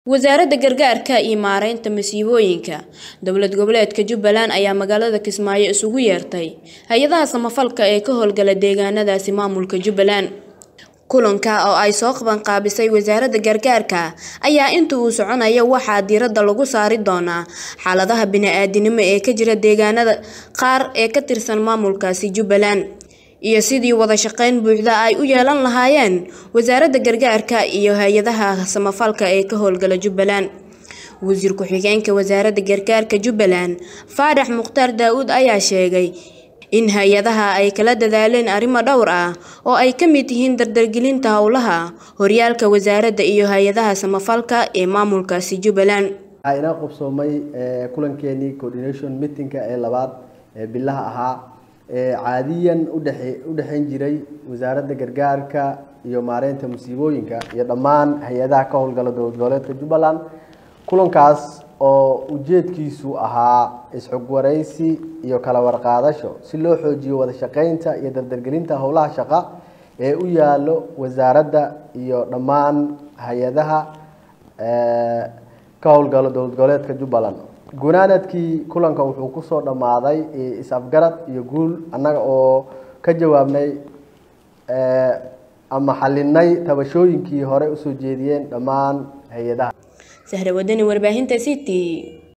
wasaaradda gargaarka iyo maareynta masiibooyinka dowlad goboleedka jubbaland ayaa magaalada kismaayo isugu yeertay hay-adaha samafalka ee ka howlgala deegaanadaasi maamulka jubbaland kulanka oo ay soo qabanqaabisay wasaaradda gargaarka ayaa inta uu soconaya waxaa diiradda lagu saari doonaa xaaladaha bini-aadinimo ee ka jira deegaanada qaar ee ka tirsan maamulkaasi jubbaland iyo sidii wada shaqeyn buuxda ay u yeelan lahaayeen wasaaradda gargaarka iyo hay-adaha samafalka ee ka howlgala jubbaland wasiir ku-xigeenka wasaaradda gargaarka jubbaland faarax mukhtaar daa-uud ayaa sheegay in hay-adaha ay kala dadaaleen arrimo dhowr ah oo ay ka mid yihiin dardargelinta howlaha horyaalka wasaaradda iyo hay-adaha samafalka ee maamulkaasi jubbaland waxaa inoo qabsoomay kulankeenii coordination meetingka ee labaad ee bilaha ahaa ee caadiyan udhexe u dhexeyn jiray wasaaradda gargaarka iyo maareynta musiibooyinka iyo dhammaan hay-adaha ka howlgala dowlad goboleedka jubbaland kulankaas oo ujeedkiisu ahaa is-xog wareysi iyo kala warqaadasho si loo xoojiyo wada shaqeynta iyo dardargelinta howlaha shaqo ee u yaalo wasaaradda iyo dhammaan hay-adaha ka howlgalo dowlad goboleedka jubbaland gunaanadkii kulanka wuxuu kusoo dhammaaday is-afgarad iyo guul annaga oo ka jawaabnay ama xalinay tabashooyinkii hore usoo jeediyeen dhammaan hay-adaha sahra wadani warbaahinta city